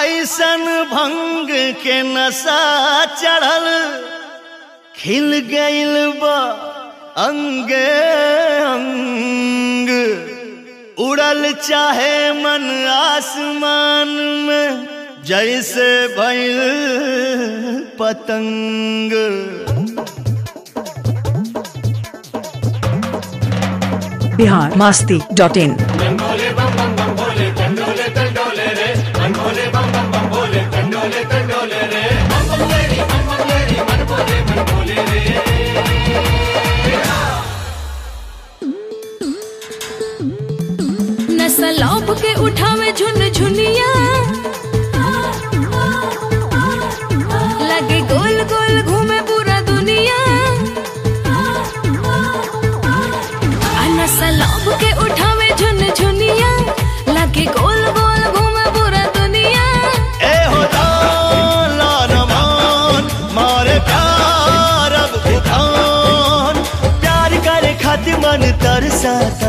ऐसन भंग के नशा चढ़ल खिल गइल बा अंगे अंग उड़ल चाहे मन आसमान में जैसे भइल पतंग बिहार मास्ती डॉट इन नसलौप के उठावे झुन झुनिया लगे गोल गोल घूमे पूरा दुनिया आ नसलौप के उठावे झुन झुनिया लगे गोल गोल घूमे पूरा दुनिया ए हो लाल मान मारे प्यार अब उठान प्यार करे खातिर मन तरसता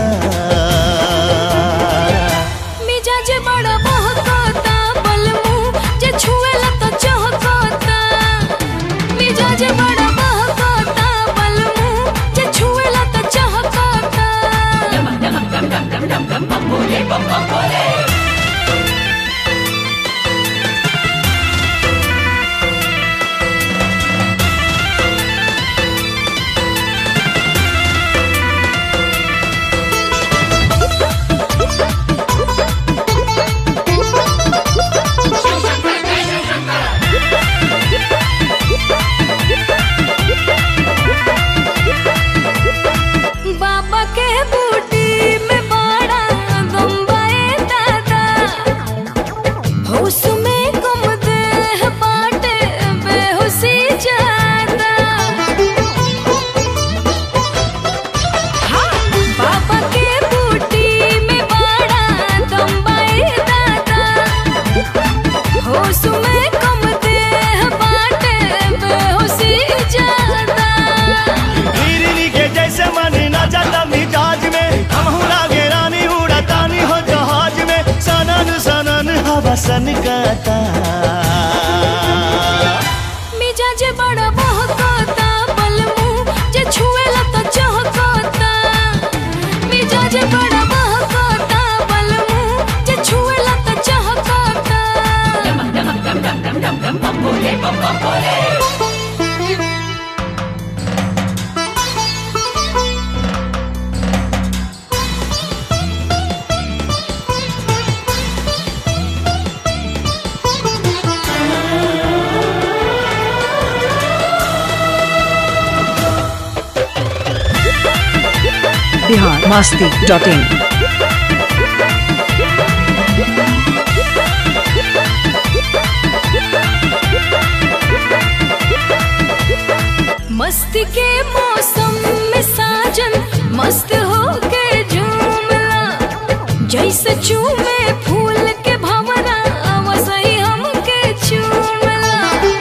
मिजाज बड़ा बहकता बलमू जे छुएला तो चहकता मिजाज बड़ा बहकता बलमू जे छुएला तो चहकता बाबा के बूटी में बड़ा गंबाए दादा होश में गुम दे बाटे बेहोशी जादा हाँ, बाबा के बूटी में बड़ा गंबाए दादा होश में गुम दे बाटे बेहोशी जादा हिरनी के जैसे मन ना जाता मिजाज में हम लागे रानी उड़ातानी हो जहाज में सनन सनन हवा सन गाता मिजाज बड़ा बहकता बलमू जे छुएला तो चहकता मिजाज बड़ा बहकता बलमू जे छुएला तो चहकता बिहार मास्ती डॉट इन मस्ती के मौसम में साजन मस्त होके झूमला जैसे चूमे फूल के भंवरा वैसे हमके चूमला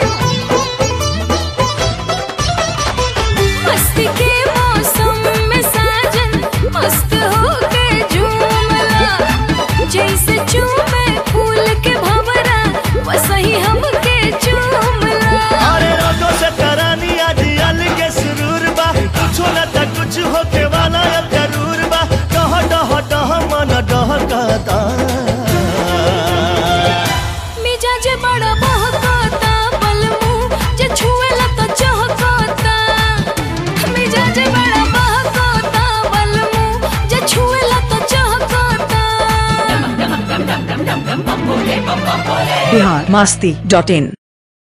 मस्ती के मौसम में साजन मस्त होके झूमला जैसे चूमे फूल के भंवरा वैसे हमके चूमला अरे रोटो से तरानी आज अल के सुरूर बा कुछो न त कुछ होके वाला अब जरूर बा डह डह डह मन डहकता मिजाज बड़ा बहकता बलमू जे छुएला तो चहकता मिजाज बड़ा बहकता बलमू जे छुएला तो चहकता बिहार मास्ती डॉट इन